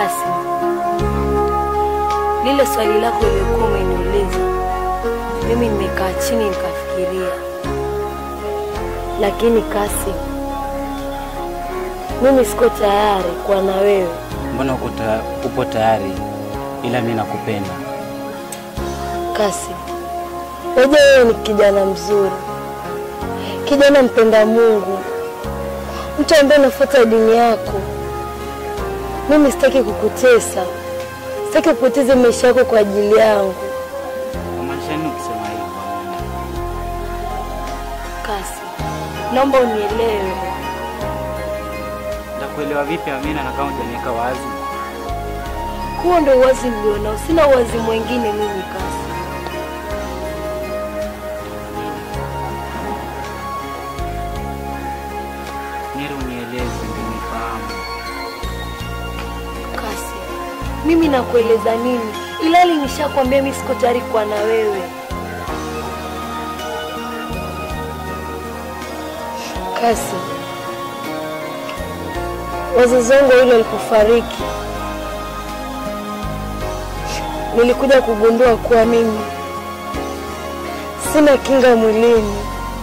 Kasi, lile swali lako uliokuwa umeniuliza, mimi nimekaa chini nikafikiria, lakini Kasi, mimi siko tayari kuwa na wewe. Mbona uko ta, upo tayari, ila mimi nakupenda. Kasi, najua wewe ni kijana mzuri, kijana mpenda Mungu, mtu ambaye unafuata dini yako. Mimi sitaki kukutesa, sitaki kupoteza maisha yako kwa ajili yangu. Unamaanisha nini ukisema hivyo? Kasi, naomba unielewe. Nitakuelewa vipi Amina, na kama hujaniweka wazi? Huo ndo uwazi nilionao, sina uwazi mwingine mimi Kasi. Nero, unieleze ndio nifahamu. Kasi, mimi nakueleza nini? Ilali nishakwambia mimi siko tayari kuwa na wewe. Kasi, wazazi wangu wawili walipofariki, nilikuja kugundua kuwa mimi sina kinga mwilini.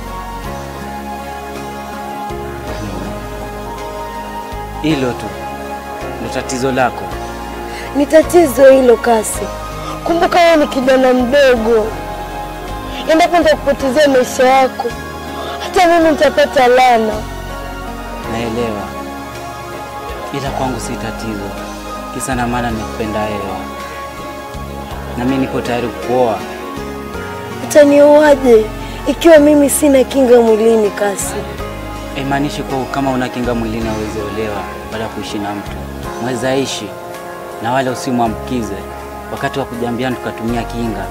Hilo tu ndio tatizo lako. Ni tatizo hilo Kasi. Kumbuka wewe ni kijana mdogo, endapo nitakupotezea maisha yako, hata mimi nitapata laana. Naelewa, ila kwangu si tatizo. Kisa na maana nikupenda wewe, na mimi nipo tayari kukuoa. Utanioaje ikiwa mimi sina kinga mwilini? Kasi, Haimaanishi kuwa kama una kinga mwilini hauwezi olewa baada ya kuishi na mtu. Mweza ishi na wala usimwambukize. Wakati wa kujambiana tukatumia kinga.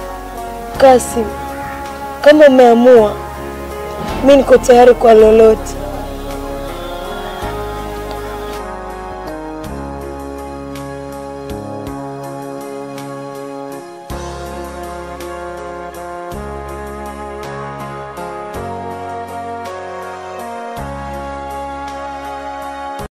Kasi, kama umeamua, mi niko tayari kwa lolote.